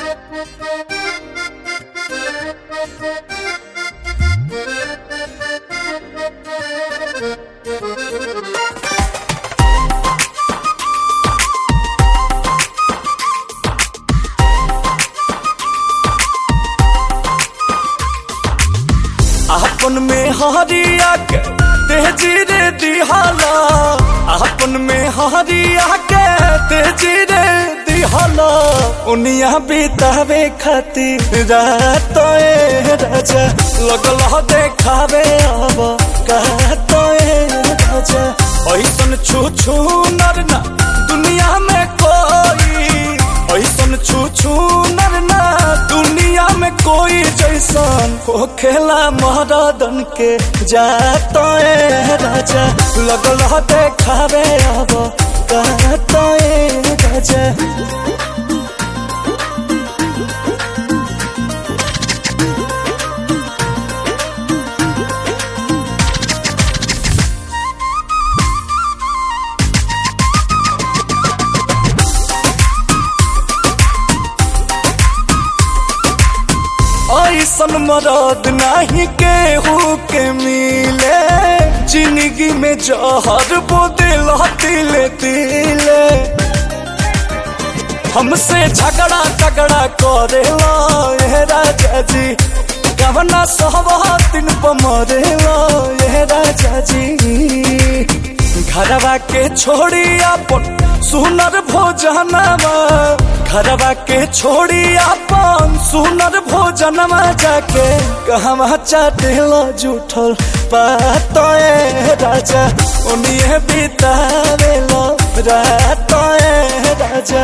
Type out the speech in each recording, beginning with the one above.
आपन में हरिया के तेजी रे दिहाला आपन में हरिया के तेजी रे दिहाला उनिया बितावे खातिर रात ए राजा लगल ह देखावे अब कहत ए राजा ऐसन छू छू नर ना दुनिया में कोई ऐसन छू छू नर ना दुनिया में कोई जैसन हो खेला महारादन के जात ए राजा लगल ह देखावे अब कहत ए राजा ऐसन मरद नहीं केहू के मिले जिंदगी में जहर बोदिल तिले तिले हमसे झगड़ा झगड़ा करेला ये राजा जी गवना सहवा दिन पर मरेला ये राजा जी घरवा के छोड़ी अपन सुनर भोजनवा घरवा के छोड़ी अपन सुनर भोजनवा जाके कहवा चाटेला जूठल पात ए राजा उन्हें बितावेला रात ए राजा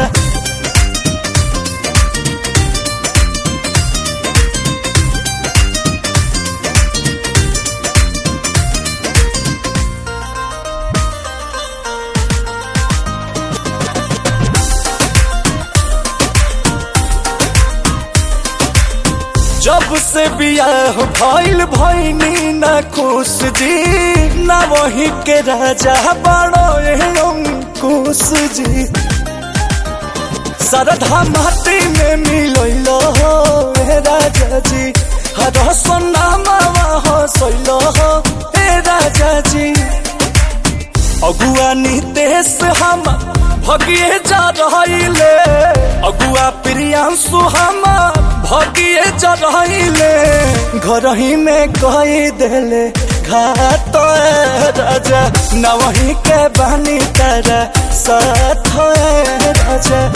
जब से बियाह भइल भइनी ना खुश जी ना वही के राजा बड़ो अंकुश जी सरधा माटी में मिलैल हो हे राजा जी हर सोनामा हसैल हो हे राजा जी अगुआ नितेश हम भगिए जा रहिले अगुआ प्रियांशु हम भगिए जा रहिले घर ही में कही देले घाट ए राजा न वही के बानी तारा साथ ए राजा